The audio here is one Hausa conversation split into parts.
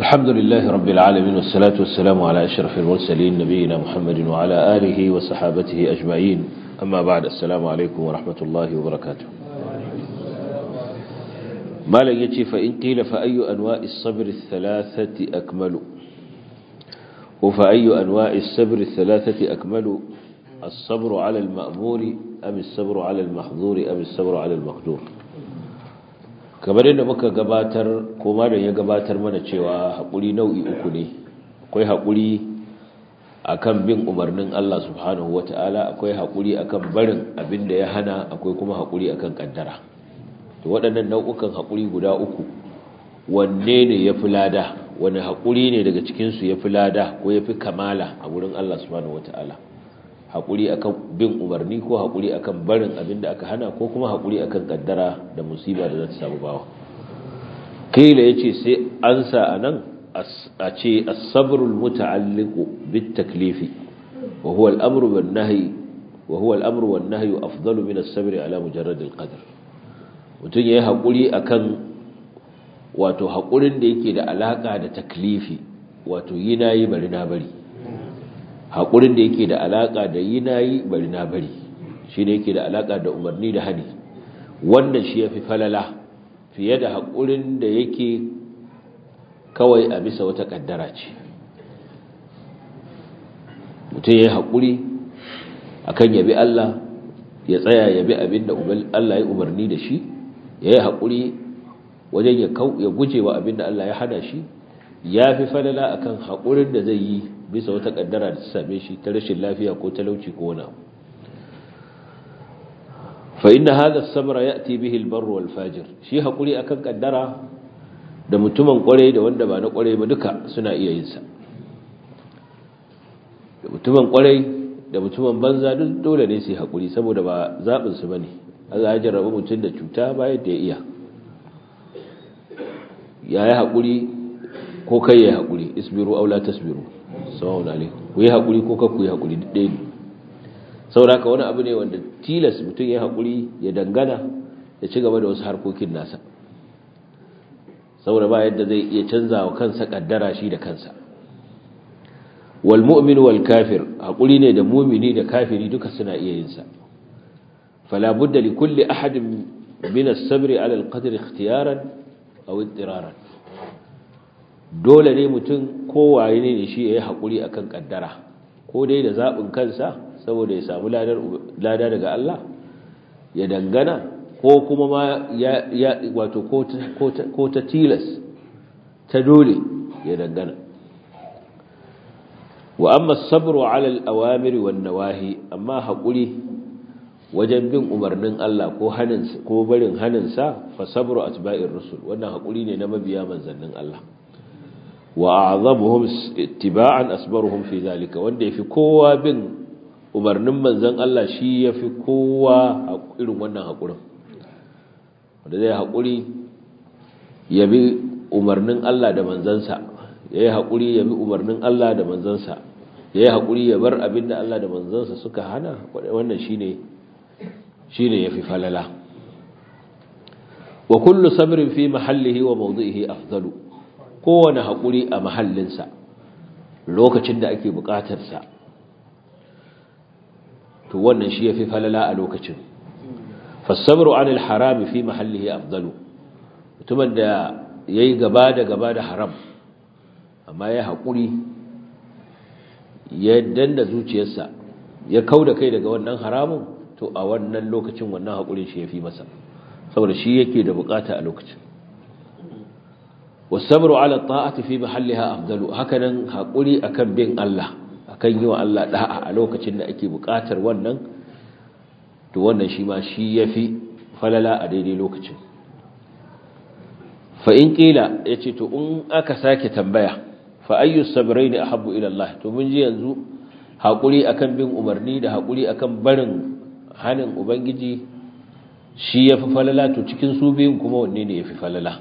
الحمد لله رب العالمين والصلاة والسلام على أشرف المرسلين نبينا محمد وعلى آله وصحابته أجمعين أما بعد السلام عليكم ورحمة الله وبركاته ما لن يتي فإن قيل فأي أنواع الصبر الثلاثة أكمل وفأي أنواع الصبر الثلاثة أكمل الصبر على المأمور أم الصبر على المحظور أم الصبر على المقدور kamar yadda muka gabatar ko malam ya gabatar mana cewa haƙuri nau'i uku ne akwai haƙuri akan bin umarnin Allah subhanahu wata'ala akwai haƙuri akan barin abin da ya hana akwai kuma haƙuri akan kaddara to waɗannan nau'ukan haƙuri guda uku wanne ne ya fi lada wani haƙuri ne daga cikinsu ya fi lada ko ya fi kamala a wurin Allah subhanahu wata'ala haƙuri akan bin umarni ko haƙuri akan barin abin da aka hana ko kuma haƙuri akan kaddara da musiba da za ta samu bawa kila ya ce sai an sa a nan a ce asabrul muta'alliqu bit taklifi wa huwa al-amru wan nahyi wa huwa al-amru wan nahyu afdalu min as-sabr ala mujarrad al-qadr mutun yayi haƙuri akan wato haƙurin da yake da alaka da taklifi wato yi nayi bari na bari haƙurin da yake da alaƙa da yi na yi bari na bari shi ne yake da alaƙa da umarni da hani wannan shi ya fi falala fiye da haƙurin da yake kawai a bisa wata ƙaddara ce mutum ya yi haƙuri a kan yabi Allah ya tsaya yabi abin da Allah ya umarni da shi ya yi haƙuri wajen ya guje wa abin da Allah ya hana shi ya fi falala akan haƙurin da zai yi bisa wata kaddara da ta same shi ta rashin lafiya ko talauci ko wani fa inna hadha as-sabra ya'ti bihi al-barr wal fajir shi hakuri akan kaddara da mutumin kware da wanda ba na kware ba duka suna iya yin sa da mutumin kware da mutumin banza duk dole ne su hakuri saboda ba zabin su bane Allah ya jarraba mutum da cuta ba yadda ya iya yayi hakuri ko kai ya hakuri isbiru aw la tasbiru sawa'un alaikum ku yi haƙuri ko ka ku yi haƙuri duk ɗaya ne sauraka wani abu ne wanda tilas mutum ya haƙuri ya dangana ya ci gaba da wasu harkokin nasa saboda ba yadda zai iya canza wa kansa ƙaddara shi da kansa wal mu'min wal kafir haƙuri ne da mumini da kafiri duka suna iya yin sa fala budda li kulli ahadin min as-sabri ala al-qadr ikhtiyaran aw ittiraran dole ne mutum kowaye ne shi ya yi haƙuri a kan ƙaddara ko dai da zaɓin kansa saboda ya samu lada daga Allah ya dangana ko kuma ma ya wato ko ta tilas ta dole ya dangana wa amma sabru ala al-awamiri wan nawahi amma haƙuri wajen bin umarnin Allah ko haninsa ko barin haninsa fa sabru atba'ir rusul wannan haƙuri ne na mabiya manzannin Allah wa a'zamuhum ittiba'an asbaruhum fi zalika wanda yafi kowa bin umarnin manzon Allah shi yafi kowa irin wannan hakurin wanda zai hakuri ya bi umarnin Allah da manzansa yayi hakuri ya bi umarnin Allah da manzansa yayi hakuri ya bar abinda Allah da manzansa suka hana wannan shine shine yafi falala wa kullu sabrin fi mahallihi wa mawdi'ihi afdalu kowane haƙuri a mahallinsa lokacin da ake buƙatarsa to wannan shi ya fi falala a lokacin fassabaru anil harami fi mahallihi afdalu mutumin da ya yi gaba da gaba da haram amma ya haƙuri ya danda zuciyarsa ya kau da kai daga wannan haramun to a wannan lokacin wannan haƙurin shi ya fi masa saboda shi yake da buƙata a lokacin والصبر على الطاعة في محلها أفضل هكذا حقولي أكن بين الله أكن يو الله دعا ألوكة أكي بقاتر ونن تو ونن شما شي يفي فللا أديني لوكة فإن قيل يتي تو أن أكساك تنبيا فأي الصبرين أحب إلى الله تو من جي ينزو حقولي أكن بين أمرني ده حقولي أكن برن هنن أبنجي shi ya fi falala to cikin su biyun kuma wanne ne ya fi falala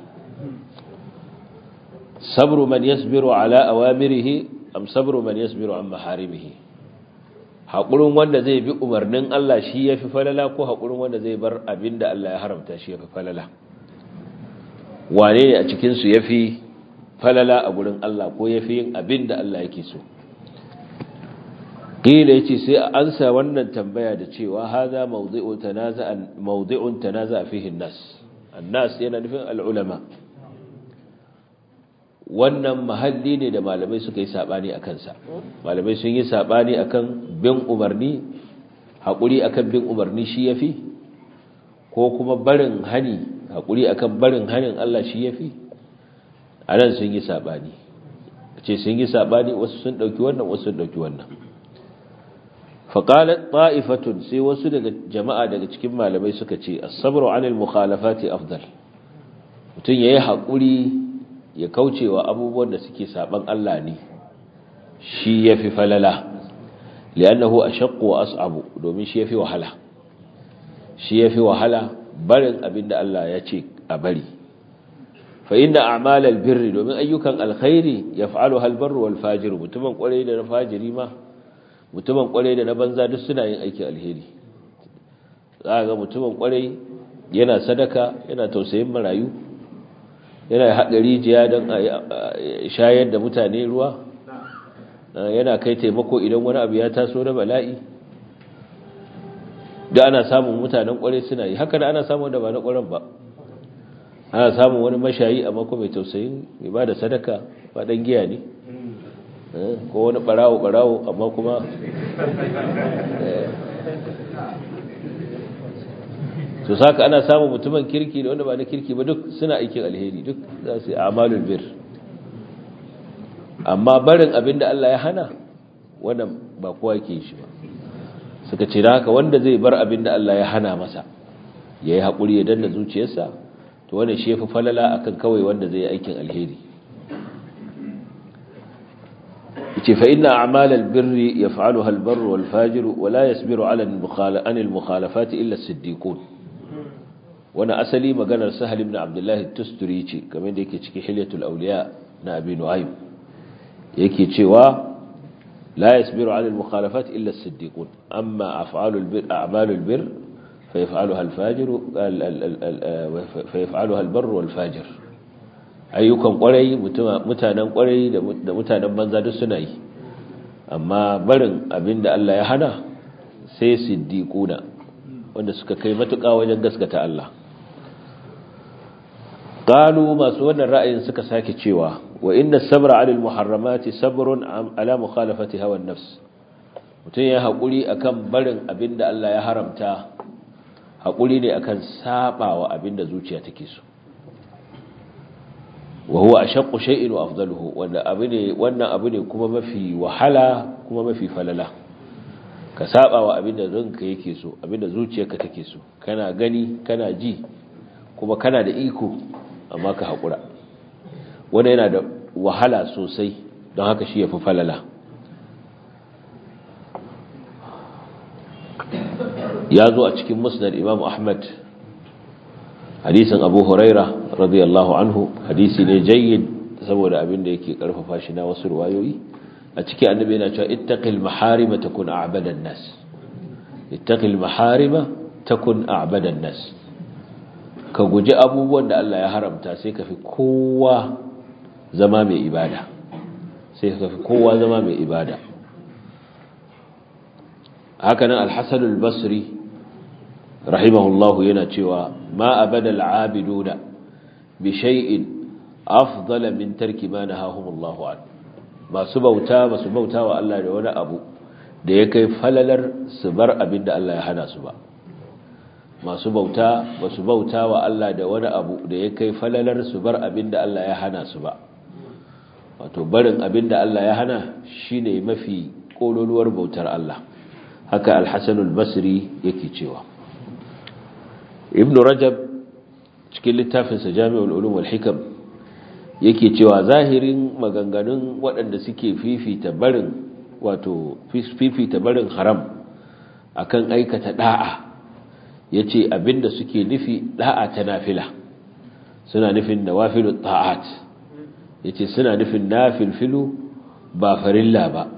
sabru man yasbiru ala awamirihi am sabru man yasbiru an maharimihi haƙurin wanda zai bi umarnin Allah shi ya fi falala ko haƙurin wanda zai bar abinda Allah ya haramta shi ya fi falala wane ne a cikinsu ya fi falala a gurin Allah ko yafi yin abin da Allah yake so qila yace sai a ansa wannan tambaya da cewa hadha mawdi'u tanaza'an mawdi'un tanaza'a fihi an-nas an-nas yana nufin al-ulama wannan mahalli ne da malamai suka yi sabani a kansa malamai sun yi sabani akan bin umarni haƙuri akan bin umarni shi yafi ko kuma barin hani haƙuri akan barin hanin Allah shi yafi anan sun yi sabani ce sun yi sabani wasu sun dauki wannan wasu sun dauki wannan faqalat ta'ifatun sai wasu daga jama'a daga cikin malamai suka ce as-sabru 'anil mukhalafati afdal mutun yayi haƙuri ya kaucewa abubuwan da suke saban Allah ne shi yafi falala li'annahu ashaqqu wa as'abu domin shi yafi wahala shi yafi wahala barin abinda Allah ya ce a bari fa inna a'malal birri domin ayyukan alkhairi yaf'aluha albarru wal fajir mutumin kwarai da na fajiri ma mutumin kwarai da na banza duk suna yin aikin alheri za ga mutumin kwarai yana sadaka yana tausayin marayu yana haɗa rijiya don a shayar da mutane ruwa yana kai taimako idan wani abu ya taso da bala'i da ana samun mutanen kwarai suna yi haka da ana samun da ba na kwaran ba ana samun wani mashayi amma ko mai tausayin mai ba da sadaka ba ɗan giya ne ko wani ɓarawo-ɓarawo amma kuma su saka ana samun mutumin kirki da wanda ba na kirki ba duk suna aikin alheri duk za su yi amalul bir amma barin abin da Allah ya hana wannan ba kowa ke shi ba suka ce da haka wanda zai bar abin da Allah ya hana masa ya yi haƙuri ya danna zuciyarsa to wanda shi ya fi falala akan kawai wanda zai yi aikin alheri ce fa inna a'malal birri yaf'aluha al-barru wal fajiru wa la yasbiru 'ala al-mukhalafati illa as-siddiqun wani asali maganar sahal ibn abdullahi tusturi ce kamar da yake cikin hilyatul auliya na abi nu'aym yake cewa la yasbiru 'ala al-mukhalafat illa as-siddiqun amma af'alul bir a'malul bir fa yaf'aluha al-fajir fa yaf'aluha al-barr wal fajir ayyukan kwarai mutanen kwarai da mutanen banza duk suna yi amma barin abinda Allah ya hana sai siddiquna wanda suka kai matuƙa wajen gaskata Allah قالوا masu wannan ra'ayin suka sake cewa wa inna sabra 'ala al-muharramati sabrun 'ala mukhalafati hawa an-nafs mutun ya hakuri akan barin abinda Allah ya haramta hakuri ne akan sabawa abinda zuciya take so wa huwa ashaqqu shay'in wa afdaluhu wanda abine wannan abu ne kuma mafi wahala kuma mafi falala ka sabawa abinda ranka yake so abinda zuciyarka take so kana gani kana ji kuma kana da iko amma ka haƙura wani yana da wahala sosai don haka shi ya fi falala ya zo a cikin musnad imam ahmad hadisin abu huraira radiyallahu anhu hadisi ne jayyid saboda abin da yake karfafa shi na wasu ruwayoyi a cikin annabi yana cewa ittaqil maharima takun a'badan nas ittaqil maharima takun a'badan nas ka guji abubuwan da Allah ya haramta sai ka fi kowa zama mai ibada sai ka fi kowa zama mai ibada hakanan al-hasan al-basri rahimahullahu yana cewa ma abada al-abiduna bi shay'in afdala min tarki ma nahahumullahu an masu bauta masu bauta wa Allah da wani abu da ya kai falalar su bar abin da Allah ya hana su ba masu bauta ba su bauta wa Allah da wani abu da ya kai falalar su bar abin da Allah ya hana su ba wato barin abin da Allah ya hana shine mafi kololuwar bautar Allah haka al-Hasan al-Basri yake cewa Ibn Rajab cikin littafinsa Jami'ul Ulum wal Hikam yake cewa zahirin maganganun waɗanda suke fifita barin wato fifita barin haram akan aikata da'a ya ce abinda suke nufi da'a ta nafila suna nufin nawafilu ta'at ya ce suna nufin nafilfilu ba farilla ba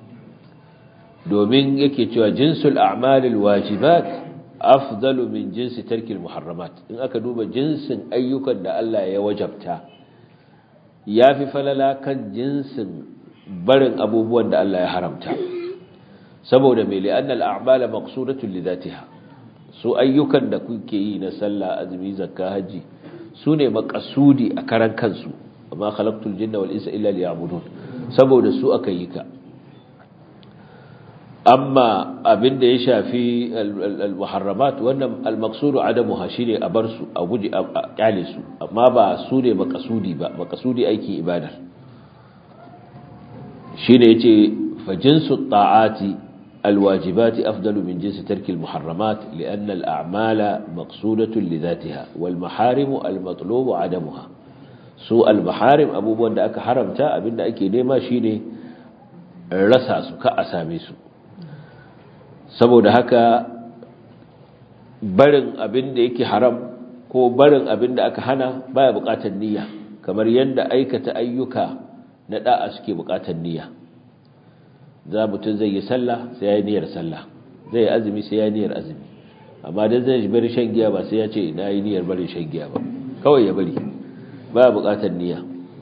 domin yake cewa jinsul a'malil wajibat afdalu min jinsi tarkil muharramat in aka duba jinsin ayyukan da Allah ya wajabta ya fi falala kan jinsin barin abubuwan da Allah ya haramta saboda mai li'annal a'mala maqsudatun li dhatiha su ayyukan da kuke yi na sallah azumi zakka haji su ne maqasudi a karan kansu amma khalaqtul jinna wal insa illa liya'budun saboda su aka yi ka amma abin da ya shafi al-muharramat wannan al-maqsudu adamuha shine a bar su a guji a kyale su amma ba su ne maqasudi ba maqasudi aikin ibada shine yace fa jinsu ta'ati al-wajibati afdalu min jinsi tarki al-muharramat lian al-a'mala maqsudatun li dhatiha wal maharim al-matlub adamuha su al-maharim abubuwan da aka haramta abinda ake nema shine rasa su ka a same su saboda haka barin abin da yake haram ko barin abin da aka hana baya bukatar niyya kamar yadda aikata ayyuka na da'a suke bukatar niyya za mutum zai yi sallah sai ya yi niyyar sallah zai yi azumi sai ya yi niyyar azumi amma dan zai bari shan giya ba sai ya ce na yi niyyar bari shan giya ba kawai ya bari baya bukatar niyya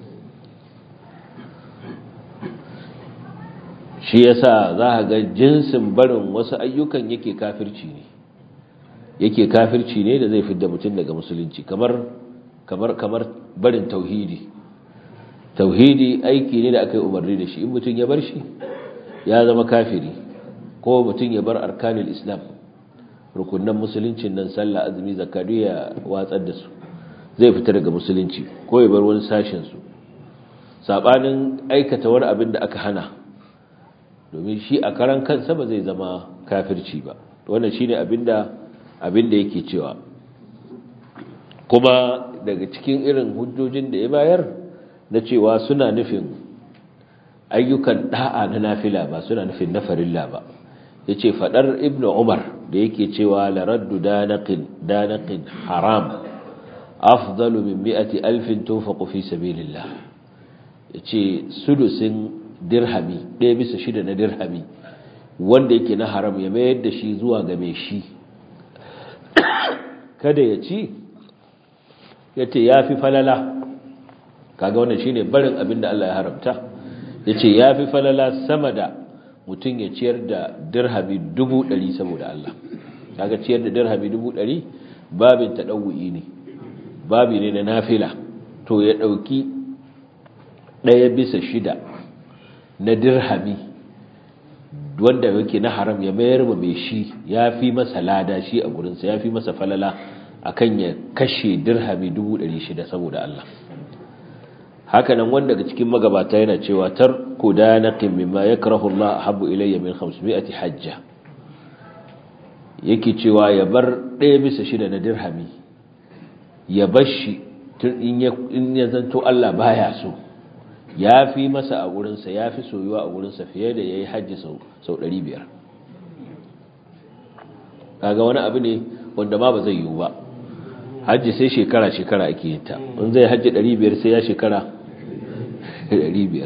shi yasa za a ga jinsin barin wasu ayyukan yake kafirci ne yake kafirci ne da zai fidda mutum daga musulunci kamar kamar kamar barin tauhidi tauhidi aiki ne da aka yi umarni da shi in mutum ya bar shi ya zama kafiri ko mutum ya bar arkanul islam rukunan musuluncin nan sallah azumi zakatu ya watsar da su zai fita daga musulunci ko ya bar wani sashen su sabanin aikata wani abin da aka hana domin shi a karan kansa ba zai zama kafirci ba wannan shine abinda abinda yake cewa kuma daga cikin irin hujjojin da ya bayar na cewa suna nufin ayyukan da'a na nafila ba suna nufin na farilla ba yace fadar ibnu umar da yake cewa la raddu danaqin danaqin haram afdalu min mi'ati alfin tunfaqu fi sabilillah yace sudusin dirhami ɗaya bisa shida na dirhami wanda yake na haram ya mayar da shi zuwa ga mai shi kada ya ci ya ce ya fi falala kaga wannan shi ne barin abin da Allah ya haramta ya ce ya fi falala sama da mutum ya ciyar da dirhami dubu ɗari saboda Allah kaga ciyar da dirhami dubu ɗari babin taɗawu'i ne babi ne na nafila to ya ɗauki ɗaya bisa shida na dirhami wanda yake na haram ya mayar ma mai shi ya fi masa lada shi a gurinsa ya fi masa falala akan ya kashe dirhami 600 saboda Allah hakanan wanda daga cikin magabata yana cewa tarku danaqin mimma yakrahu Allah habbu ilayya min 500 hajja yake cewa ya bar ɗaya bisa shida na dirhami ya bar shi in ya zanto Allah baya so ya fi masa a wurinsa ya fi soyuwa a wurinsa fiye da ya yi hajji sau ɗari biyar kaga wani abu ne wanda ma ba zai yiwu ba hajji sai shekara-shekara ake yin ta in zai hajji ɗari biyar sai ya shekara ɗari biyar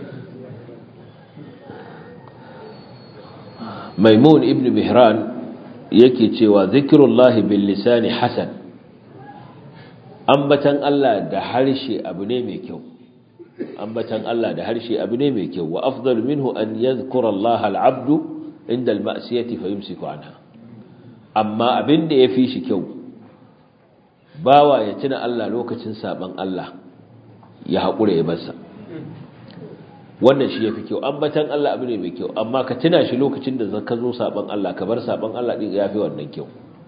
maimun ibn mihran yake cewa zikirullahi bil lisani hasan ambatan Allah da harshe abu ne mai kyau ambatan Allah da harshe abu ne mai kyau wa afdal minhu an yadhkura Allah al-abdu inda al-ma'siyati fa yumsiku anha amma abin da yafi shi kyau bawa ya tuna Allah lokacin saban Allah ya hakura ya barsa wannan shi yafi kyau ambatan Allah abu ne mai kyau amma ka tuna shi lokacin da ka zo saban Allah ka bar saban Allah din yafi wannan kyau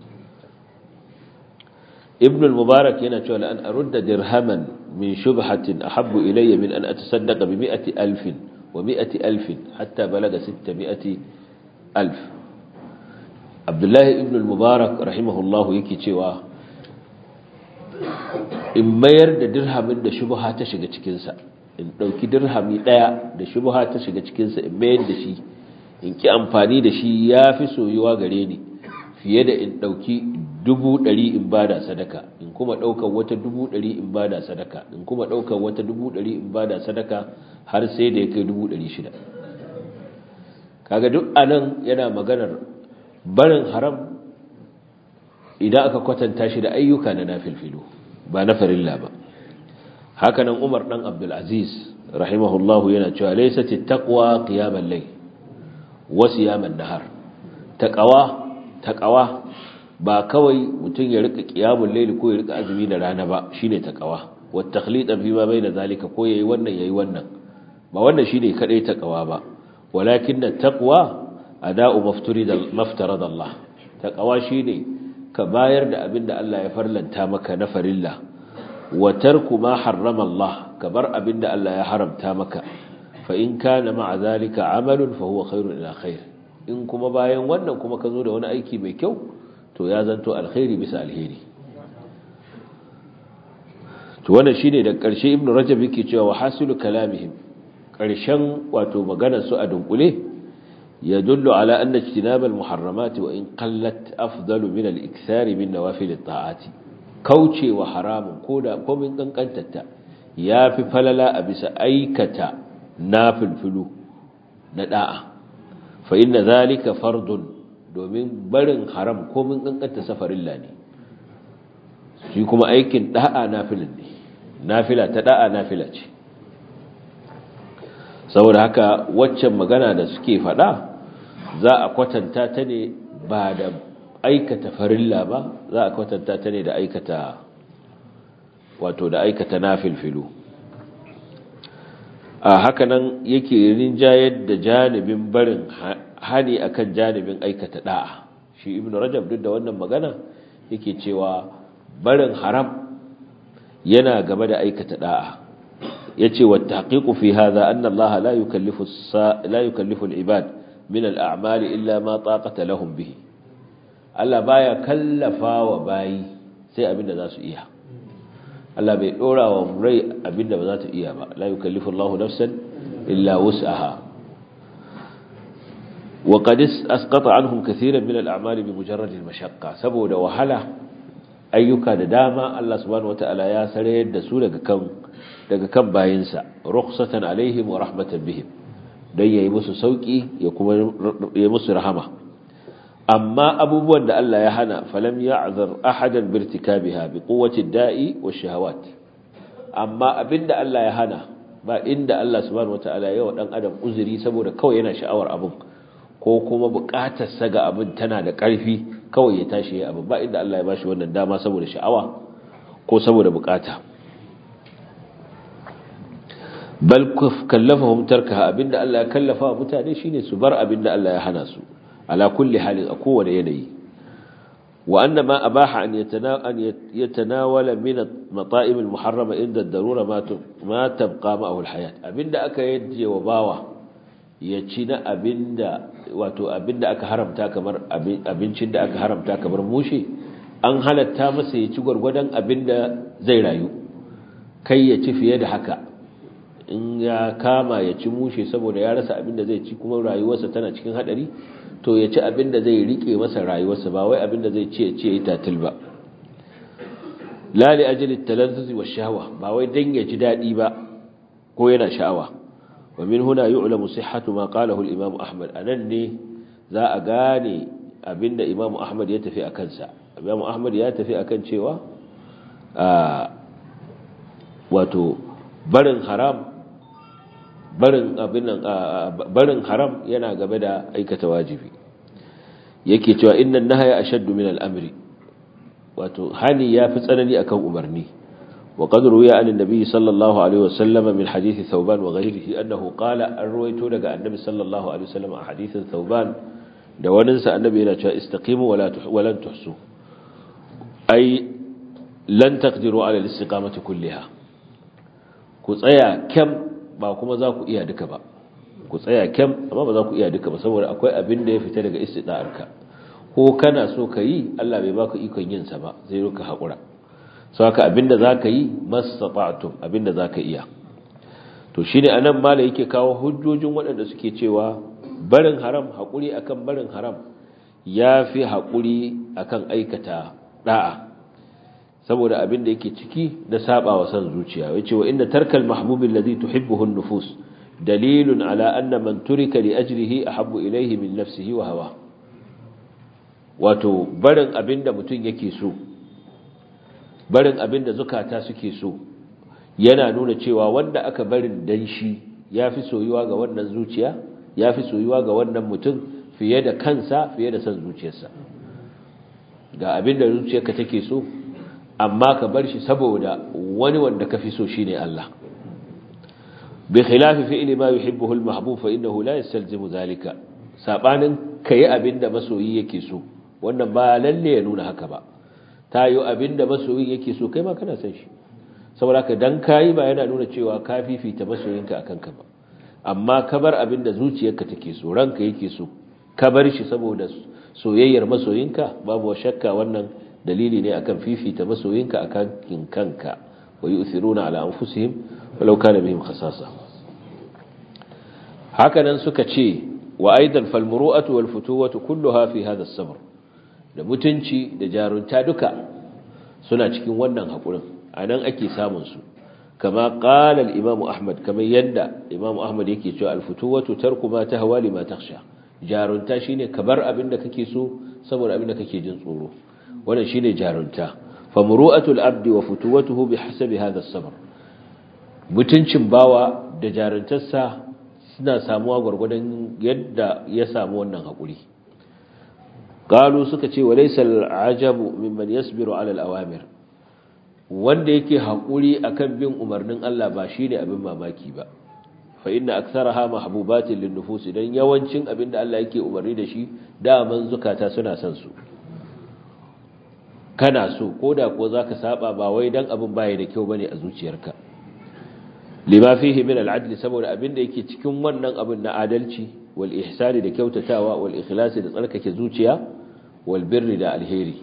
ibn al-mubarak yana cewa la an arudda dirhaman min shubhatin ahabbu ilayya min an atasaddaqa bi mi'ati alfin wa mi'ati alfin hatta balaga 600 alf abdullahi ibn al-mubarak rahimahullahu yake cewa in mayar da dirhamin da shubha ta shiga cikin sa in dauki dirhami daya da shubha ta shiga cikin sa in mayar da shi in ki amfani da shi yafi soyuwa gare ni fiye da in dauki dubu ɗari in bada sadaka in kuma ɗaukar wata dubu ɗari in bada sadaka in kuma ɗaukar wata dubu ɗari in bada sadaka har sai da ya kai dubu ɗari shida kaga duk anan yana maganar barin haram idan aka kwatanta shi da ayyuka na nafilfilu ba na farilla ba hakanan Umar dan Abdul Aziz rahimahullahu yana cewa laysat at-taqwa qiyamal layl wa siyaman nahar taqwa taqwa ba kawai mutun ya rika qiyamul layl ko ya rika azumi da rana ba shine taqwa wa takhlid fi ma bayna zalika ko yayi wannan yayi wannan ba wannan shine kadai taqwa ba walakin at-taqwa ada'u mafturida maftarada Allah taqwa shine ka bayar da abinda Allah ya farlanta maka na farilla wa tarku ma harrama Allah ka bar abinda Allah ya haramta maka fa in kana ma'a zalika amalun fa huwa khairun ila khair in kuma bayan wannan kuma ka zo da wani aiki mai kyau to ya zanto alkhairi bisa alheri to wannan shine da ƙarshe ibnu rajab yake cewa hasilu kalamihim ƙarshen wato maganar su a dunkule يدل على أن اجتناب المحرمات وإن قلت أفضل من الإكثار من نوافل الطاعات كوشي وحرام كودا كومن قنقنتتا يا في فللا أبس أيكة نافل فلو نداء فإن ذلك فرض domin barin haram ko mun kankanta safarin lani shi kuma aikin da'a nafilin ne nafila ta da'a nafila ce saboda haka waccan magana da suke faɗa za a kwatanta ta ne ba da aikata farilla ba za a kwatanta ta ne da aikata wato da aikata nafilfilu a hakanan yake rinjayar da janibin barin hani akan janibin aikata da'a shi ibn rajab duk da wannan magana yake cewa barin haram yana gaba da aikata da'a yace wa tahqiqu fi hadha anna Allah la yukallifu la yukallifu al-ibad min al-a'mal illa ma taqata lahum bihi Allah baya kallafa wa bayi sai abinda za su iya Allah bai dora wa rai abinda ba za ta iya ba la yukallifu Allah nafsan illa wus'aha wa qad asqata anhum katiran min al-a'mal bi mujarrad al-mashaqqa saboda wahala ayyuka da dama Allah subhanahu wataala ya sarayar da su daga kan daga kan bayinsa rukhsatan alaihim wa rahmatan bihim dan yayi musu sauki ya kuma ya musu rahama amma abubuwan da Allah ya hana falam ya'zar ahadan birtikabiha bi quwwati da'i wa shahawat amma abinda Allah ya hana ba inda Allah subhanahu wataala ya wa dan adam uzuri saboda kawai yana sha'awar abin ko kuma bukatar sa ga abin tana da ƙarfi kawai ya tashi ya abin ba inda Allah ya bashi wannan dama saboda sha'awa ko saboda bukata bal kallafahum tarkaha abinda Allah ya kallafa mutane shine su bar abinda Allah ya hana su ala kulli halin a kowane yanayi wa anna ma abaha an yatanawala min at-mata'im al-muharrama inda ad-darura ma ma tabqa ma'ahu al-hayat abinda aka yaje wa bawa ya ci na abinda wato abinda aka haramta kamar abincin da aka haramta kamar mushe an halatta masa ya ci gwargwadon abinda zai rayu kai ya ci fiye da haka in ya kama ya ci mushe saboda ya rasa abinda zai ci kuma rayuwarsa tana cikin hadari to ya ci abinda zai rike masa rayuwarsa ba wai abinda zai ci ya ci ya tatil ba la li ajli talazzuz wa shahwa ba wai dan ya ji dadi ba ko yana sha'awa wa min huna yu'lamu sihhatu ma qalahu al-imam ahmad anan ne za a gane abinda imam ahmad ya tafi akan sa imam ahmad ya tafi akan cewa wato barin haram barin abin barin haram yana gaba da aikata wajibi yake cewa innan nahaya ashaddu min al-amri wato hani yafi tsanani akan umarni wa qad ruwiya an annabi sallallahu alaihi wasallam min hadith thawban wa ghayrihi annahu qala an ruwaito daga annabi sallallahu alaihi wasallam a hadithin thawban da wannan sa annabi yana cewa istaqimu wala walan tuhsu ai lan taqdiru ala al-istiqamati kulliha ku tsaya kyam ba kuma za ku iya duka ba ku tsaya kyam amma ba za ku iya duka ba saboda akwai abin da ya fita daga istida'arka ko kana so ka yi Allah bai baka ikon yin sa ba zai ruka hakura so haka abin da zaka yi mastata'tum abin da zaka iya to shine anan mala yake kawo hujjojin waɗanda suke cewa barin haram hakuri akan barin haram yafi hakuri akan aikata da'a saboda abin da yake ciki na saba wa san zuciya yace wa inna tarkal mahbubi alladhi tuhibbuhu an-nufus dalilun ala anna man turika li ajrihi ahabbu ilayhi min nafsihi wa hawa wato barin abin da mutum yake so barin abin da zukata suke so yana nuna cewa wanda aka barin dan shi yafi soyuwa ga wannan zuciya yafi soyuwa ga wannan mutum fiye da kansa fiye da san zuciyarsa ga abin da zuciyarka take so amma ka bar shi saboda wani wanda ka fi so shine Allah bi khilafi fi'li ma yuhibbuhu al-mahbub fa innahu la yastalzimu zalika sabanin kai abin da masoyi yake so wannan ba lalle ya nuna haka ba tayo abin da masoyi yake so kai ma kana san shi saboda ka dan kai ba yana nuna cewa ka fifita masoyinka akan ka ba amma ka bar abin da zuciyarka take so ranka yake so ka bar shi saboda soyayyar masoyinka babu shakka wannan dalili ne akan fifita masoyinka akan kanka wa yu'thiruna ala anfusihim walau kana bihim khasasa hakanan suka ce wa aidan fal muru'atu wal futuwatu kulluha fi hadha as-sabr da mutunci da jarunta duka suna cikin wannan hakurin anan ake samun su kama qala al-imam ahmad kamar yadda imam ahmad yake cewa al-futuwatu tarku ma tahwa lima takhsha jarunta shine kabar abin da kake so saboda abin da kake jin tsoro wannan shine jarunta fa muru'atul abdi wa futuwatuhu bihasabi hadha as-sabr mutuncin bawa da jaruntarsa suna samuwa gurgurdan yadda ya samu wannan hakuri qalu suka ce walaysa al-ajabu mimman yasbiru ala al-awamir wanda yake hakuri akan bin umarnin Allah ba shine abin mamaki ba fa inna aktharaha mahbubatin lin-nufus dan yawancin abinda Allah yake umarni da shi daman zukata suna son su kana so koda ko zaka saba ba wai dan abin baya da kyau bane a zuciyarka lima fihi min al-adl saboda abinda yake cikin wannan abin na adalci wal ihsani da kyautatawa wal ikhlasi da tsarkake zuciya wal birri da alheri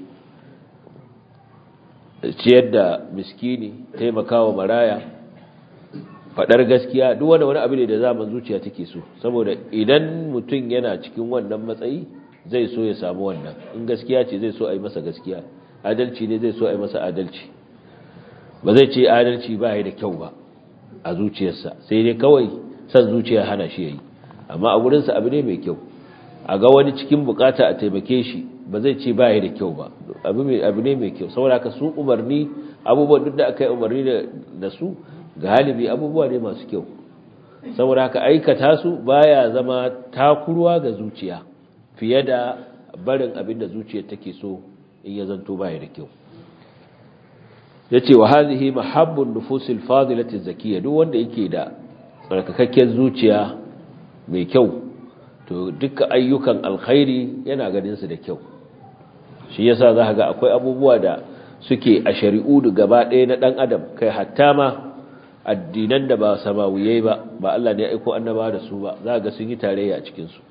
ciyar da miskini taimakawa maraya fadar gaskiya duk wanda wani abu ne da zaman zuciya take so saboda idan mutum yana cikin wannan matsayi zai so ya samu wannan in gaskiya ce zai so a yi masa gaskiya adalci ne zai so a yi masa adalci ba zai ce adalci ba ya da kyau ba a zuciyarsa sai dai kawai san zuciya hana shi yayi amma a gurinsa abu ne mai kyau a ga wani cikin bukata a taimake shi ba zai ce ba ya da kyau ba abu ne mai kyau saboda ka su umarni abubuwan duk da aka yi umarni da su galibi abubuwa ne masu kyau saboda haka aikata su baya zama takurwa ga zuciya fiye da barin abin da zuciyar take so in ya zanto baya da kyau yace wa hadhihi mahabbun nufusil fadilati zakiyya duk wanda yake da tsarkakakken zuciya mai kyau to dukkan ayyukan alkhairi yana ganin su da kyau shi yasa za ga akwai abubuwa da suke a shari'u da gaba ɗaya na ɗan adam kai hatta ma addinan da ba samawiyai ba ba Allah ne ya aiko annaba da su ba za ga sun yi tarayya a cikin su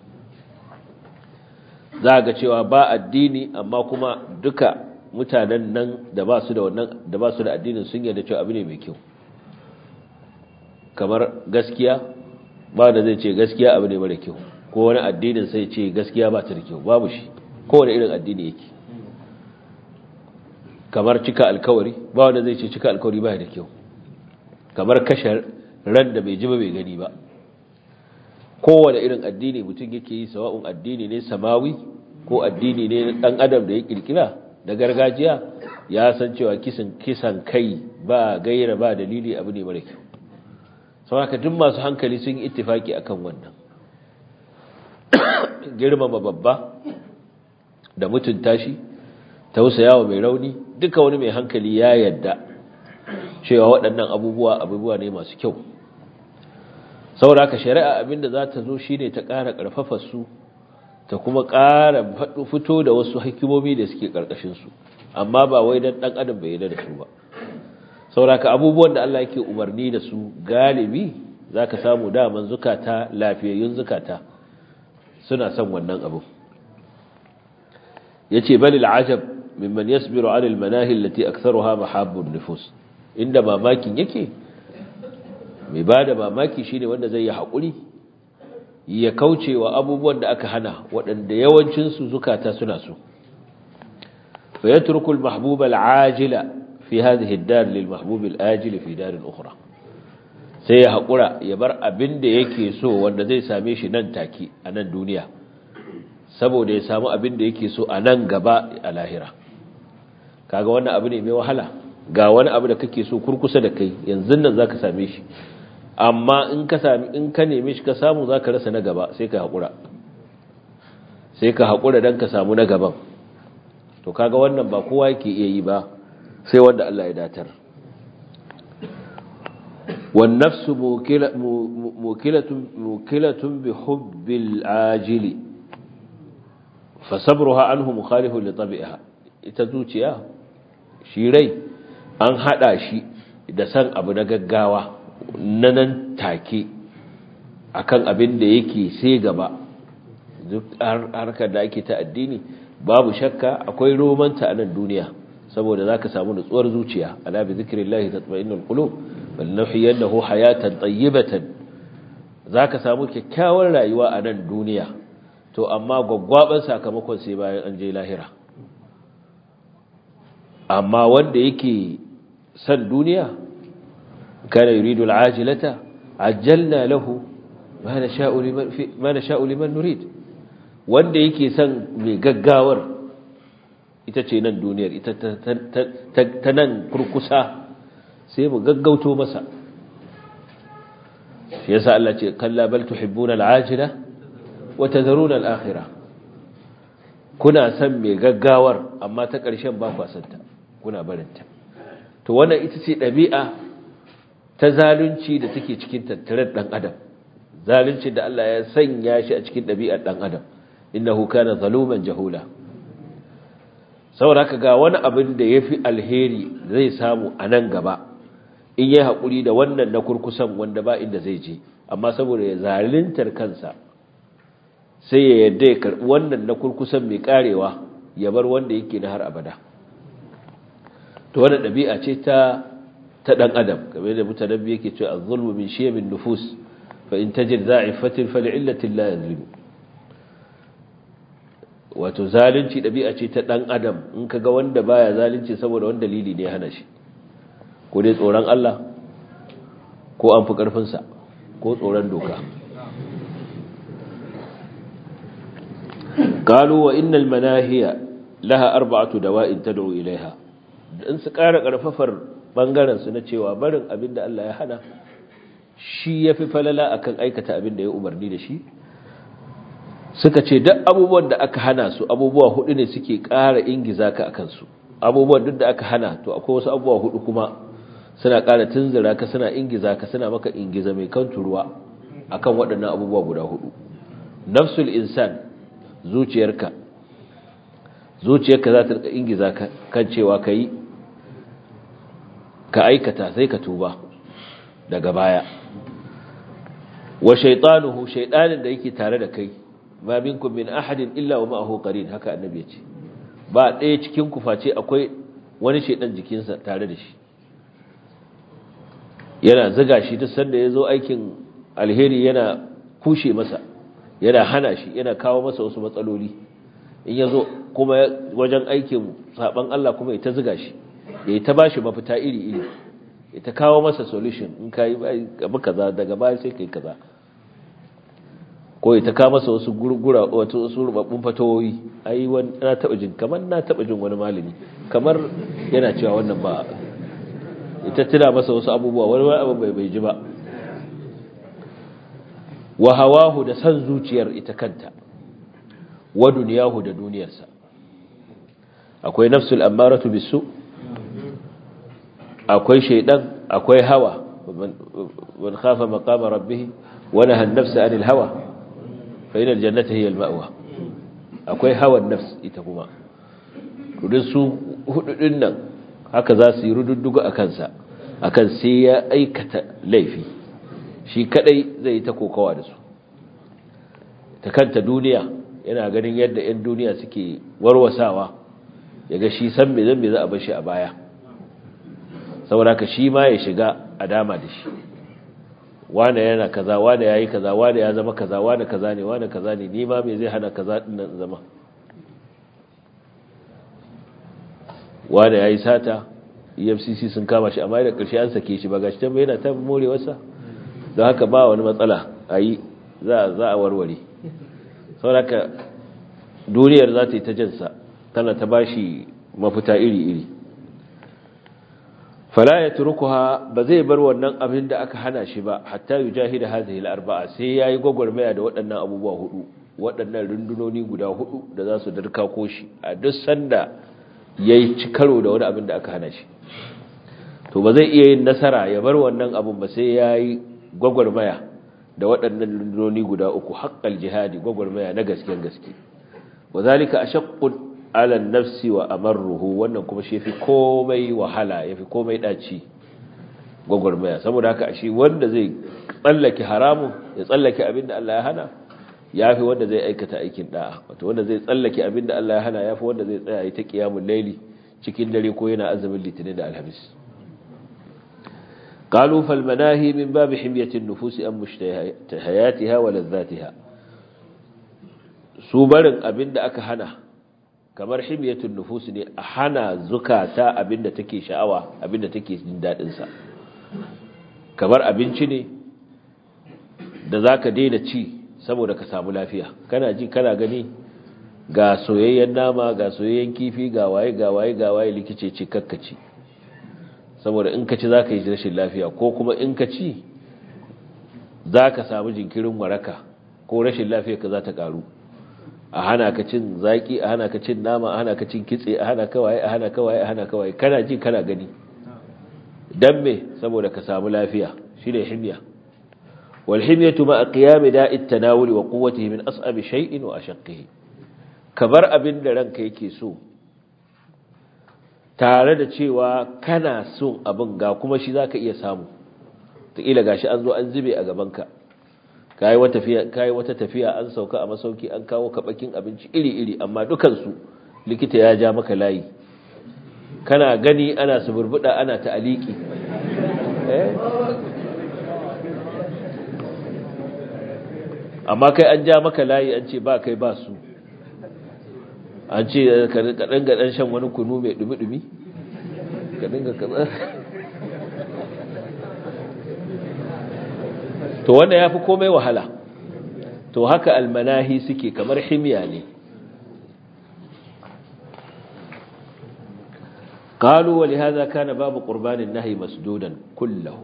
za ga cewa ba addini amma kuma duka mutanen nan da ba su da wannan da ba su da addinin sun yarda cewa abu ne mai kyau kamar gaskiya ba da zai ce gaskiya abu ne mara kyau ko wani addinin sai ce gaskiya ba ta da kyau babu shi kowane irin addini yake kamar cika alkawari ba wanda zai ce cika alkawari ba da kyau kamar kashe ran da bai ji ba bai gani ba kowane irin addini mutum yake yi sawa'un addini ne samawi ko addini ne dan adam da ya kirkira da gargajiya ya san cewa kisan kisan kai ba gaira ba dalili abu ne mara kyau saboda duk masu hankali sun yi ittifaki akan wannan girmama babba da mutunta shi tausayawa mai rauni duka wani mai hankali ya yadda cewa waɗannan abubuwa abubuwa ne masu kyau saboda haka shari'a abinda za ta zo shine ta ƙara ƙarfafa su ta kuma ƙara fito da wasu hikimomi da suke ƙarƙashin su amma ba wai dan ɗan adam bai yarda da su ba saboda haka abubuwan da Allah yake umarni da su galibi zaka samu daman zukata lafiyayyun zukata suna son wannan abu yace balil ajab mimman yasbiru ala almanahi allati aktharuha mahabbun nufus inda mamakin yake mai bada mamaki shine wanda zai yi hakuri ya kaucewa abubuwan da aka hana waɗanda yawancin su zukata suna so fa yatruku almahbub alajila fi hadhihi ad-dar lilmahbub alajil fi dar ukhra sai ya hakura ya bar abin da yake so wanda zai same shi nan take a nan duniya saboda ya samu abin da yake so a nan gaba a lahira kaga wannan abu ne mai wahala ga wani abu da kake so kurkusa da kai yanzu nan zaka same shi amma in ka sami in ka neme shi ka samu zaka rasa na gaba sai ka hakura sai ka hakura dan ka samu na gaban to kaga wannan ba kowa yake iya yi ba sai wanda Allah ya datar wan nafsu mukilatun mukilatun bi hubbil ajili fa sabruha anhu mukhalifun li tabi'iha ita zuciya shi rai an hada shi da san abu na gaggawa na nan take akan abin da yake sai gaba duk harkar da ake ta addini babu shakka akwai romanta a nan duniya saboda zaka samu nutsuwar zuciya ala bi zikrillahi tatma'innul qulub bal nuhyiyannahu hayatan tayyibatan zaka samu kyakkyawar rayuwa a nan duniya to amma gwaggwaban sakamakon sai bayan an je lahira amma wanda yake san duniya kana yuridu al'ajilata ajjalna lahu ma nasha'u liman ma nasha'u liman nurid wanda yake son mai gaggawar ita ce nan duniyar ita ta nan kurkusa sai mu gaggauto masa shi yasa Allah ce kalla bal tuhibbuna al'ajila wa tadharuna al'akhirah kuna son mai gaggawar amma ta ƙarshen ba ku santa kuna barinta to wannan ita ce ɗabi'a ta zalunci da take cikin tattaren ɗan adam zalunci da Allah ya sanya shi a cikin ɗabi'ar ɗan adam innahu kana zaluman jahula saboda ga wani abin da yafi alheri zai samu a nan gaba in yayi hakuri da wannan na kurkusan wanda ba inda zai je amma saboda ya zaluntar kansa sai ya yadda ya karbi wannan na kurkusan mai karewa ya bar wanda yake na har abada to wannan dabi'a ce ta ta dan adam kamar da mutanabbi yake cewa az-zulmu min shiyamin nufus fa in tajid za'ifatin fa li'illatin la yazlimu wato zalunci ɗabi'a ce ta ɗan adam in ka ga wanda baya zalunci saboda wani dalili ne hana shi ko dai tsoron Allah ko an fi ƙarfinsa ko tsoron doka قالوا وإن المناهي لها أربعة دواء تدعو إليها in su ƙara ƙarfafar ɓangarensu na cewa barin abin da Allah ya hana shi ya fi falala akan aikata abin da ya umarni da shi suka ce duk abubuwan da aka hana su abubuwa hudu ne suke ƙara ingiza ka akan su abubuwan duk da aka hana to akwai wasu abubuwa hudu kuma suna ƙara tunzura ka suna ingiza ka suna maka ingiza mai kan turuwa akan waɗannan abubuwa guda hudu nafsul insan zuciyarka zuciyarka za ta ingiza ka kan cewa ka yi ka aikata sai ka tuba daga baya wa shaytanuhu shaydanin da yake tare da kai ma minkum min ahadin illa wa ma'ahu qarin haka annabi ya ce ba ɗaya cikin ku face akwai wani shedan jikinsa tare da shi yana zuga shi duk sanda ya zo aikin alheri yana kushe masa yana hana shi yana kawo masa wasu matsaloli in ya zo kuma wajen aikin saban Allah kuma ya ta zuga shi ya ta bashi mafita iri-iri ya ta kawo masa solution in ka yi abu kaza daga baya sai ka yi kaza ko ya ta kawo masa wasu gurgura wato wasu rubabbun fatawoyi ai wani na taba jin kamar na taba jin wani malami kamar yana cewa wannan ba ita tuna masa wasu abubuwa wani wani abu bai bai ji ba wa hawahu da san zuciyar ita kanta wa duniyahu da duniyarsa akwai nafsul ammaratu bisu akwai shaidan akwai hawa man khafa maqama rabbih wa nahaa an-nafsa 'anil hawa fa ina aljannata hiya alma'wa akwai hawan nafs ita kuma kudin su hududin nan haka za su yi rududdugu akan sa akan sai ya aikata laifi shi kadai zai ta kokawa da su ta kanta duniya yana ganin yadda 'yan duniya suke warwasawa yaga shi san me zan me za a bar shi a baya saboda ka shi ma ya shiga a dama da shi wane yana kaza wane yayi kaza wane ya zama kaza wane kaza ne wane kaza ne ni ma me zai hana kaza din nan zama wane yayi sata EFCC sun kama shi amma da ƙarshe an sake shi ba gashi ta yana ta morewarsa don haka ba wani matsala ayi za za a warware saboda ka duniyar za ta yi ta jinsa tana ta bashi mafita iri-iri fala yatrukuha ba zai bar wannan abin da aka hana shi ba hatta yujahida hadhihi al-arba'a sai yayi gogormaya da waɗannan abubuwa hudu waɗannan rundunoni guda hudu da za su darka ko shi a duk sanda yayi ci karo da wani abin da aka hana shi to ba zai iya yin nasara ya bar wannan abin ba sai yayi gogormaya da waɗannan rundunoni guda uku haqqal jihadi gogormaya na gasken gaske wazalika ashaqqu ala nafsi wa amarruhu wannan kuma shi yafi komai wahala yafi komai daci gwagwarmaya saboda haka shi wanda zai tsallake haramun ya tsallake abinda Allah ya hana yafi wanda zai aikata aikin da'a wato wanda zai tsallake abinda Allah ya hana yafi wanda zai tsaya ta qiyamul layli cikin dare ko yana azumin litinin da alhamis قالوا فالمناهي من باب حمية النفوس أم مشتهياتها ولذاتها سوبرن أبن أكا هنا kamar himyatun nufus ne a hana zukata abinda take sha'awa abinda take jin dadin sa kamar abinci ne da zaka daina ci saboda ka samu lafiya kana ji kana gani ga soyayyen nama ga soyayyen kifi ga waye ga waye ga waye likice ce kakkaci saboda in ka ci zaka yi rashin lafiya ko kuma in ka ci zaka samu jinkirin waraka ko rashin lafiya ka za ta karu a hana ka cin zaki a hana ka cin nama a hana ka cin kitse a hana kawai a hana kawai a hana kawai kana ji kana gani dan me saboda ka samu lafiya shine himya wal himyatu ma qiyam da'i at-tanawul wa quwwatihi min as'ab shay'in wa ashaqqihi kabar abin da ranka yake so tare da cewa kana son abin ga kuma shi zaka iya samu ta ila gashi an zo an zube a gabanka kayi wata tafiya kayi wata tafiya an sauka a masauki an kawo kabakin abinci iri-iri amma dukansu likita ya ja maka layi kana gani ana suburbuda ana ta'aliki eh amma kai an ja maka layi an ce ba kai ba su an ce ka dinga dan shan wani kunu mai dumi-dumi ka dinga kaza to wanda ya fi komai wahala to haka almanahi suke kamar himiya ne قالوا ولهذا كان باب قربان النهي مسدودا كله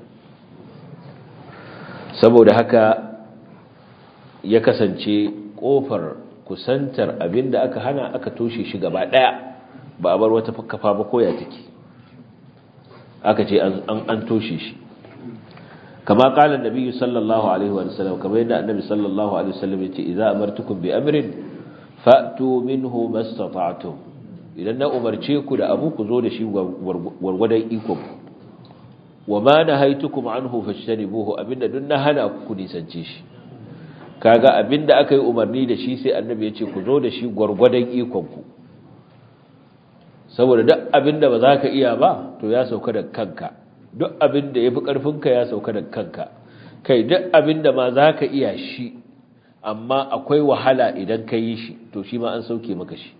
saboda haka ya kasance kofar kusantar abinda aka hana aka toshe shi gaba daya ba a bar wata kafa ba koya take aka ce an an toshe shi كما قال النبي صلى الله عليه وسلم كما ان النبي صلى الله عليه وسلم يتي اذا امرتكم بامر فاتوا منه ما استطعتم idan na umarce ku da abu ku zo da shi wargwadon iko wa ma nahaitukum anhu fashtanibuhu abinda duk na hana ku nisance shi kaga abinda aka yi umarni da shi sai annabi ya ce ku zo da shi gwargwadon ikon ku saboda duk abinda ba za ka iya ba to ya sauka da kanka duk abin da ya fi ƙarfinka ya sauka da kanka kai duk abin da ma za ka iya shi amma akwai wahala idan ka yi shi to shi ma an sauke maka shi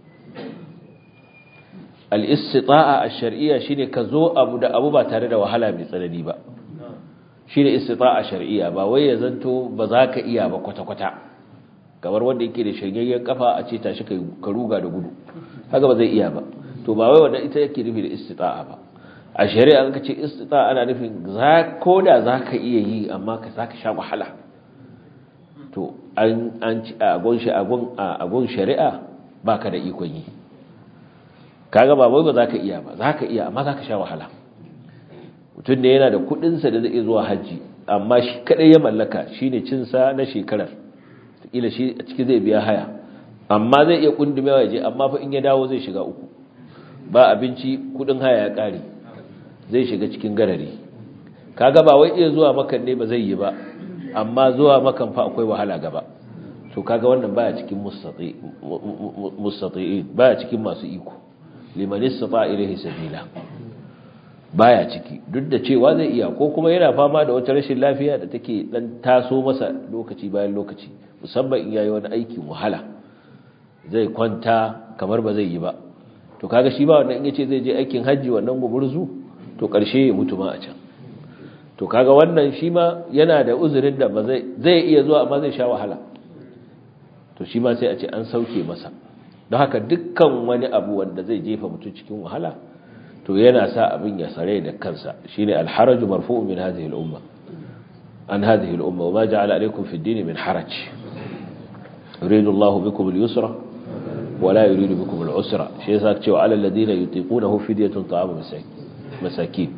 al'istita'a a shari'a shi ne ka zo abu da abu ba tare da wahala mai tsanani ba shi ne istita'a shari'a ba wai ya zanto ba za ka iya ba kwata-kwata kamar wanda yake da shanyayyen kafa a ce tashi ka ruga da gudu haka ba zai iya ba to ba wai wanda ita yake nufi da istita'a ba a shari'a an ce istita ana nufin ko da za ka iya yi amma ka za ka sha wahala to an ci a agon shari'a ba ka da ikon yi kaga ba wai ba za ka iya ba za ka iya amma za ka sha wahala mutum da yana da kudinsa da zai zuwa hajji amma shi kadai ya mallaka shi ne cinsa na shekarar ila shi a ciki zai biya haya amma zai iya kundumewa ya je amma fa in ya dawo zai shiga uku ba abinci kudin haya ya kare zai shiga cikin garari kaga ba wai iya zuwa makan ne ba zai yi ba amma zuwa makan fa akwai wahala gaba to kaga wannan baya cikin mustati mustati'in baya cikin masu iko liman istata ilayhi sabila baya ciki duk da cewa zai iya ko kuma yana fama da wata rashin lafiya da take dan taso masa lokaci bayan lokaci musamman in yayi wani aikin wahala zai kwanta kamar ba zai yi ba to kaga shi ba wannan in yace zai je aikin haji wannan gumurzu to ƙarshe ya mutu ma a can to kaga wannan shi ma yana da uzurin da ba zai zai iya zuwa amma zai sha wahala to shi ma sai a ce an sauke masa don haka dukkan wani abu wanda zai jefa mutum cikin wahala to yana sa abin ya sare da kansa shine alharaju marfu'un min hadhihi al-umma an hadhihi al-umma wa ma ja'ala alaykum fi ad-din min haraj yuridu Allah bikum al-yusra wa la yuridu bikum al-usra shi yasa cewa alal ladina yutiqunahu fidyatun ta'amu masakin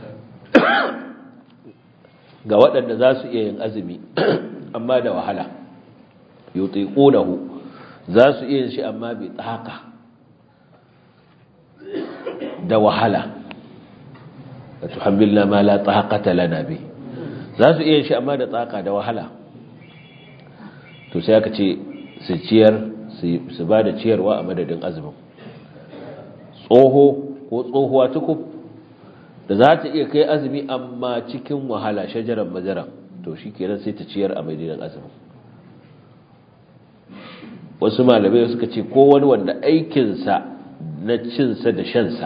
ga waɗanda za su iya yin azumi amma da wahala yutiqunahu za su iya yin shi amma bi tsaka da wahala da tuhammilna ma la taqata lana bi za su iya yin shi amma da tsaka da wahala to sai aka ce su ciyar su ba da ciyarwa a madadin azumin tsoho ko tsohuwa tukub da za ta iya kai azumi amma cikin wahala shajaran majaran to shi kenan sai ta ciyar a madadin azumin wasu malamai suka ce ko wani wanda aikinsa na cinsa da shansa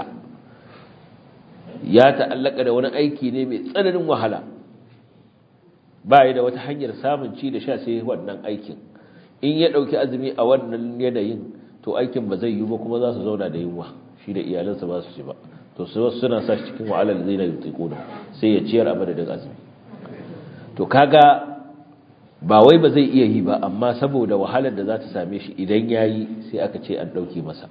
ya ta'allaka da wani aiki ne mai tsananin wahala ba da wata hanyar samun ci da sha sai wannan aikin in ya ɗauki azumi a wannan yanayin to aikin ba zai yi ba kuma za su zauna da yunwa shi da iyalansa ba su ci ba to su wasu suna sa shi cikin wahalar zai na yi sai ya ciyar a madadin azumi to kaga ba wai ba zai iya yi ba amma saboda wahalar da za ta same shi idan ya yi sai aka ce an ɗauke masa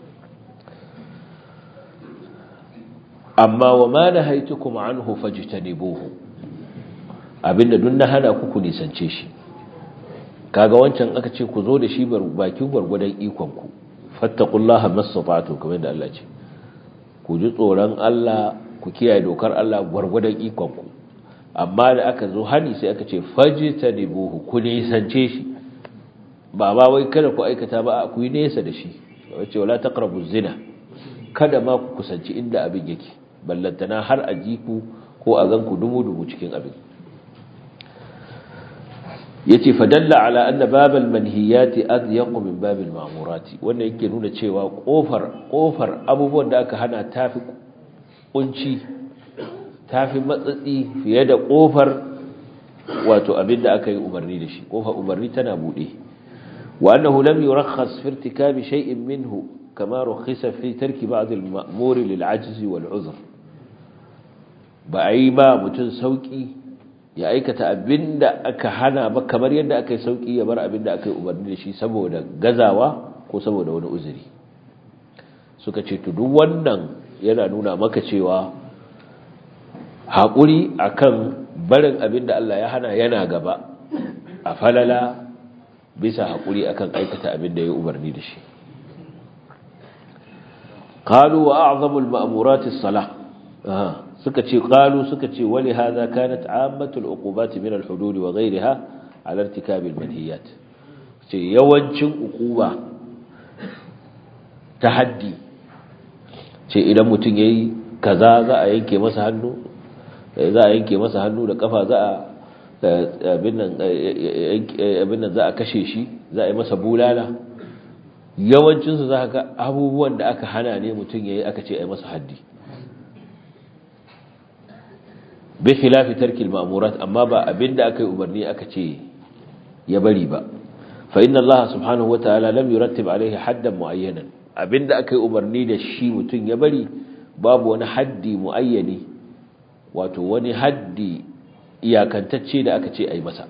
amma wa ma na haitu kuma an hufaji ta nebohu abinda duk na hana ku ku nisance shi kaga wancan aka ce ku zo da shi bakin gwargwadon ikonku fattakullaha masafatu kamar da Allah ce ku ji tsoron Allah ku kiyaye dokar Allah gwargwadon ikonku amma da aka zo hani sai aka ce fajtanibuhu ku nisance shi ba ba wai kada ku aikata ba ku yi nesa da shi wace wala taqrabu zina kada ma ku kusanci inda abin yake ballantana har a ji ku ko a ganku dumu dumu cikin abin yace fadalla ala anna babal manhiyati adyaq min babil ma'murati wannan yake nuna cewa kofar kofar abubuwan da aka hana tafi kunci tafi matsatsi fiye da kofar wato abinda aka yi umarni da shi kofar umarni tana bude wa annahu lam yurakhas fi irtikabi shay'in minhu kama rukhisa fi tarki ba'd al-ma'mur lil 'ajz wal 'uzr ba ai ba mutun sauki ya aikata abinda aka hana ba kamar yadda aka yi sauki ya bar abinda aka yi umarni da shi saboda gazawa ko saboda wani uzuri suka ce to duk wannan yana nuna maka cewa haƙuri akan barin abinda Allah ya hana yana gaba a falala bisa haƙuri akan aikata abinda ya umarni da shi qalu wa a'zamul ma'murati as-salah suka ce qalu suka ce wali hadha kanat ammatul uqubat min al-hudud wa ghayriha ala irtikab al-manhiyat ce yawancin uquba ta haddi ce idan mutum yayi kaza za a yanke masa hannu za a yanke masa hannu da kafa za a abin nan za a kashe shi za a yi masa bulala yawancinsu za ka abubuwan da aka hana ne mutum ya yi aka ce a yi masa haddi bi khilafi tarkil ma'murat amma ba abinda aka yi umarni aka ce ya bari ba fa inna Allah subhanahu wataala lam yurattib alaihi haddan muayyanan abinda aka yi umarni da shi mutum ya bari babu wani haddi muayyani wato wani haddi iyakantacce da aka ce ai masa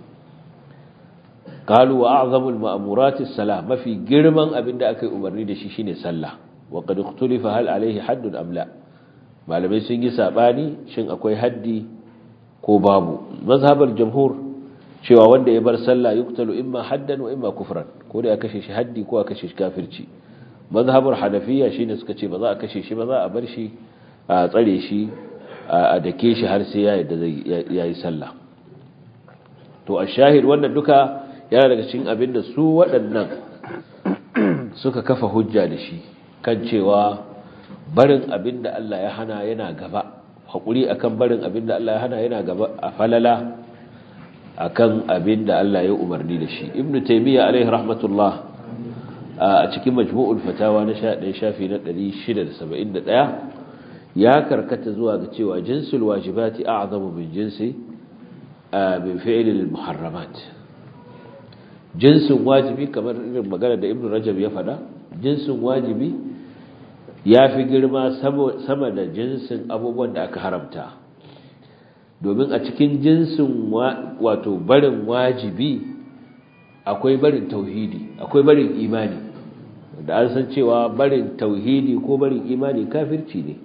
qalu wa a'zamul ma'murati as-salah mafi girman abinda aka yi umarni da shi shine sallah wa qad ikhtulifa hal alaihi haddun am la malamai sun yi sabani shin akwai haddi ko babu mazhabar jamhur cewa wanda ya bar sallah yuktalu imma haddan wa imma kufran ko da ya kashe shi haddi ko a kashe shi kafirci mazhabar hanafiya shine suka ce ba za a kashe shi ba za a bar shi a tsare shi a dake shi har sai ya yadda zai yayi sallah to a shahid wannan duka yana daga cikin abin da su waɗannan suka kafa hujja da shi kan cewa barin abin da Allah ya hana yana gaba haƙuri akan barin abin da Allah ya hana yana gaba a falala akan abin da Allah ya umarni da shi ibn taymiya alaihi rahmatullah a cikin majmu'ul fatawa na 11 shafi na 671 ya karkata zuwa ga cewa jinsul wajibati a'zamu min jinsi min fi'lil muharramat jinsin wajibi kamar irin magana da ibn rajab ya fada jinsin wajibi ya fi girma sama da jinsin abubuwan da aka haramta domin a cikin jinsin wato barin wajibi akwai barin tauhidi akwai barin imani da an san cewa barin tauhidi ko barin imani kafirci ne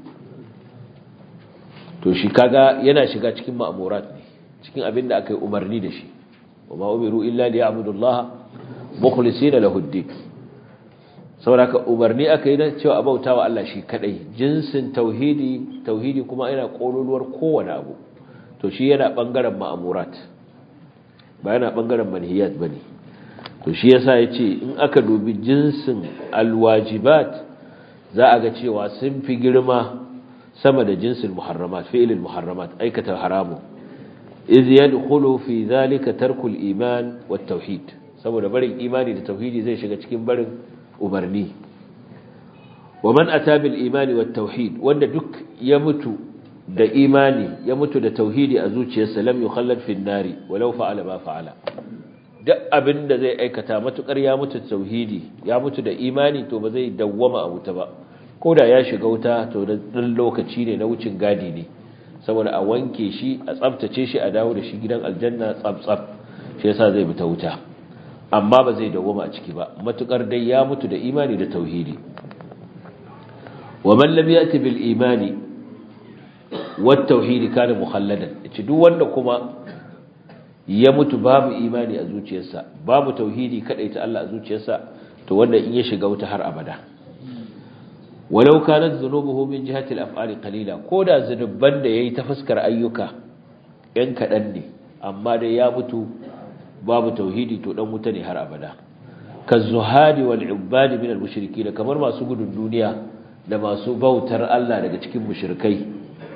to shi kaga yana shiga cikin ma'amurat ne cikin abin da aka yi umarni da shi wa ma umiru illa li ya'budullaha mukhlisina lahu ad-din saboda ka umarni aka yi na cewa abautawa Allah shi kadai jinsin tauhidi tauhidi kuma yana kololuwar kowane abu to shi yana bangaren ma'amurat ba yana bangaren manhiyat bane to shi yasa yace in aka dubi jinsin alwajibat za a ga cewa sun fi girma sama da jinsin muharramat fi'ilil muharramat aikata haramu iz yadkhulu fi dhalika tarkul iman wat tauhid saboda barin imani da tauhidi zai shiga cikin barin umarni wa man ata bil imani wat tauhid wanda duk ya mutu da imani ya mutu da tauhidi a zuciyarsa lam yukhallad fi nari walau fa'ala ma fa'ala duk abinda zai aikata matukar ya mutu da tauhidi ya mutu da imani to ba zai dawwama a wuta ba koda ya shiga wuta to dan lokaci ne na wucin gadi ne saboda a wanke shi a tsaftace shi a dawo da shi gidan aljanna tsaf-tsaf shi yasa zai bi ta wuta amma ba zai dawoma a ciki ba matukar dai ya mutu da imani da tauhidi wa man lam yati bil imani wat tauhidi kana mukhalladan yace duk wanda kuma ya mutu babu imani a zuciyarsa babu tauhidi kadai ta Allah a zuciyarsa to wanda in ya shiga wuta har abada walau kanat dhunubuhu min jihati al-af'ali qalila koda zunuban da yayi ta fuskar ayyuka yan kadan ne amma dai ya mutu babu tauhidi to dan wuta ne har abada kazuhadi wal ibadi min al-mushrikeen kamar masu gudun duniya da masu bautar Allah daga cikin mushrikai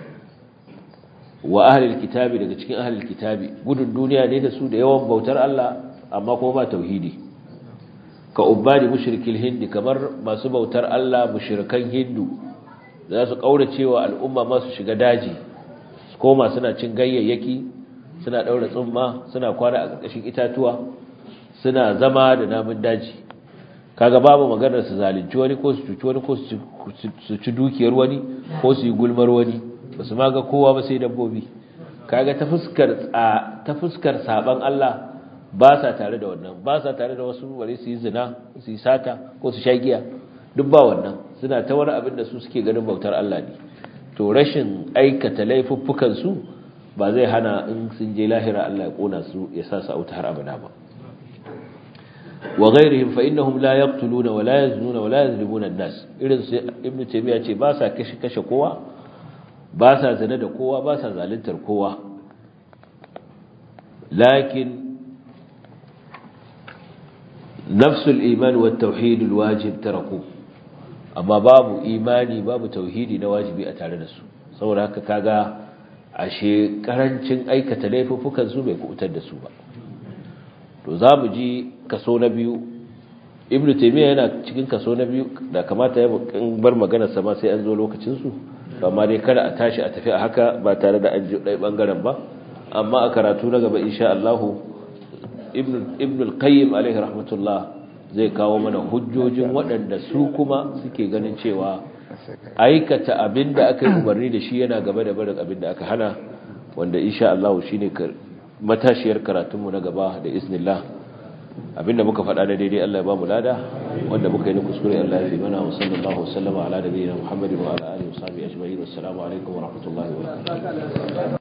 wa ahli al-kitabi daga cikin ahli al-kitabi gudun duniya ne da su da yawan bautar Allah amma kuma ba tauhidi ka ubadi mushrikil hindi kamar masu bautar Allah mushrikan hindu za su kauracewa al'umma masu shiga daji su koma suna cin gayyayyaki suna daura tsumma suna kwana a ƙarƙashin itatuwa suna zama da namun daji kaga babu maganar su zalunci wani ko su cuci wani ko su ci dukiyar wani ko su yi gulmar wani ba su ma ga kowa ba sai dabbobi kaga ta fuskar ta fuskar saban Allah ba sa tare da wannan ba sa tare da wasu ware su yi zina su yi sata ko su sha giya duk ba wannan suna ta wani abin da su suke ganin bautar Allah ne to rashin aikata laifuffukan su ba zai hana in sun je lahira Allah ya kona su ya sa su auta har abada ba wa ghairihim fa innahum la yaqtuluna wa la yaznuna wa la yazlimuna an-nas irin su ibnu taymiya ce ba sa kashe kashe kowa ba sa zina da kowa ba sa zaluntar kowa lakin نفس الإيمان والتوحيد الواجب تركوه amma babu imani babu tauhidi na wajibi a tare da su saboda haka kaga ashe karancin aikata laifuffukan su bai kubutar da su ba to za mu ji kaso na biyu ibnu taymiya yana cikin kaso na biyu da kamata ya bar maganar sa ma sai an zo lokacin su amma dai kada a tashi a tafi a haka ba tare da an ji dai bangaren ba amma a karatu na gaba insha Allah ibn al-qayyim alaihi rahmatullah zai kawo mana hujjojin waɗanda su kuma suke ganin cewa aikata abin da aka yi umarni da shi yana gaba da barin abin da aka hana wanda insha Allah shine matashiyar karatunmu na gaba da iznillah abinda muka faɗa da daidai Allah ya ba mu lada wanda muka yi na kuskure Allah ya fi mana wa sallallahu wasallama ala nabiyina Muhammadin wa ala alihi wa sahbihi ajma'in wassalamu alaikum wa rahmatullahi wa barakatuh